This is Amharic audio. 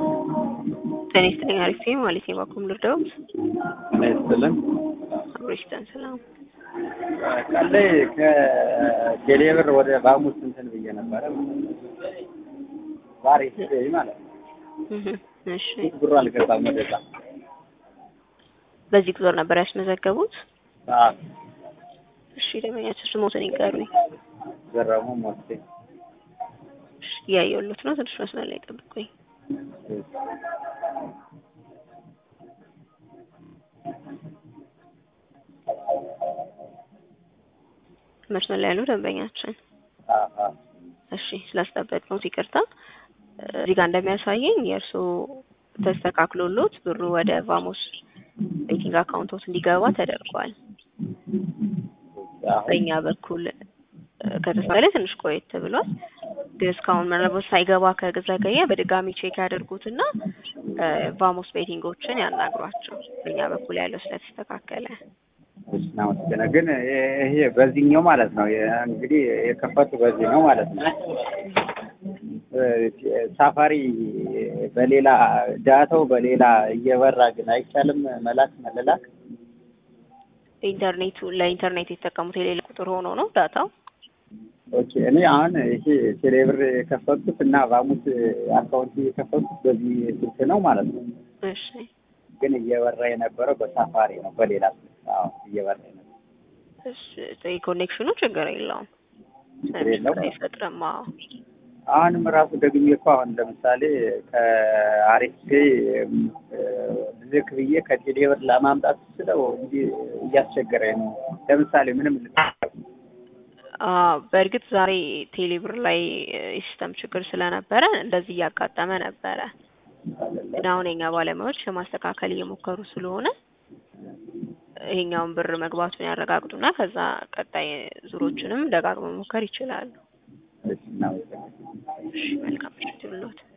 ጤና ይስጥልኝ አሪፍ ነኝ ማለት ነው። ባኩም ልርዳዎት? ጤና ይስጥልን። አብሮ ይስጠን። ሰላም ቀን ላይ ከቴሌብር ወደ ባሙስ እንትን ብዬ ነበረ ዛሬ ስገኝ ማለት ነው። እህ እሺ። ብሩ አልገባም ወደዛ። በዚህ ቁጥር ነበር ያስመዘገቡት? አዎ እሺ። ደመኛቸው ስሞትን ይቀሩኝ። ገረሙ ሞቴ እሺ። እያየሁሎት ነው። ትንሽ መስመር ላይ ጠብቁኝ። መስመር ላይ ያለው ደንበኛችን አዎ እሺ ስላስጠበቅነው ይቅርታ። እዚህ ጋር እንደሚያሳየኝ የእርስዎ ተስተካክሎሎት ብሩ ወደ ቫሞስ ቤቲንግ አካውንቶት እንዲገባ ተደርጓል። በእኛ በኩል ከተስተካከለ ትንሽ ቆየት ብሏል። ግን እስካሁን ምናልባት ሳይገባ ከዘገየ በድጋሚ ቼክ ያደርጉትና ቫሞስ ቤቲንጎችን ያናግሯቸው። በእኛ በኩል ያለው ስለተስተካከለ እሺ እናመሰግናለን። ግን ይሄ በዚህኛው ማለት ነው እንግዲህ የከፈቱ በዚህ ነው ማለት ነው። ሳፋሪ በሌላ ዳታው በሌላ እየበራ ግን አይቻልም መላክ መለላክ። ኢንተርኔቱ ለኢንተርኔት የተጠቀሙት የሌላ ቁጥር ሆኖ ነው ዳታው። ኦኬ እኔ አሁን ይሄ ቴሌብር የከፈቱት እና ቫሙስ አካውንት የከፈቱት በዚህ ስልክ ነው ማለት ነው። እሺ ግን እየበራ የነበረው በሳፋሪ ነው በሌላ ስልክ። አዎ እየበራ የነበረው እሺ ኮኔክሽኑ ችግር የለውም ችግር የለውም። አይፈጥርም። አዎ አሁንም ራሱ ደግሜ እኮ አሁን ለምሳሌ ከአሪፍ ልክ ብዬ ከቴሌብር ለማምጣት ስለው እንዲህ እያስቸገረኝ ነው። ለምሳሌ ምንም በእርግጥ ዛሬ ቴሌብር ላይ የሲስተም ችግር ስለነበረ እንደዚህ እያጋጠመ ነበረ። ግን አሁን የኛ ባለሙያዎች ለማስተካከል እየሞከሩ ስለሆነ ይሄኛውን ብር መግባቱን ያረጋግጡና ከዛ ቀጣይ ዙሮችንም ደጋግመው መሞከር ይችላሉ። እሺ እናመሰግናለን። እሺ መልካም ምሽት ይሁንልዎት።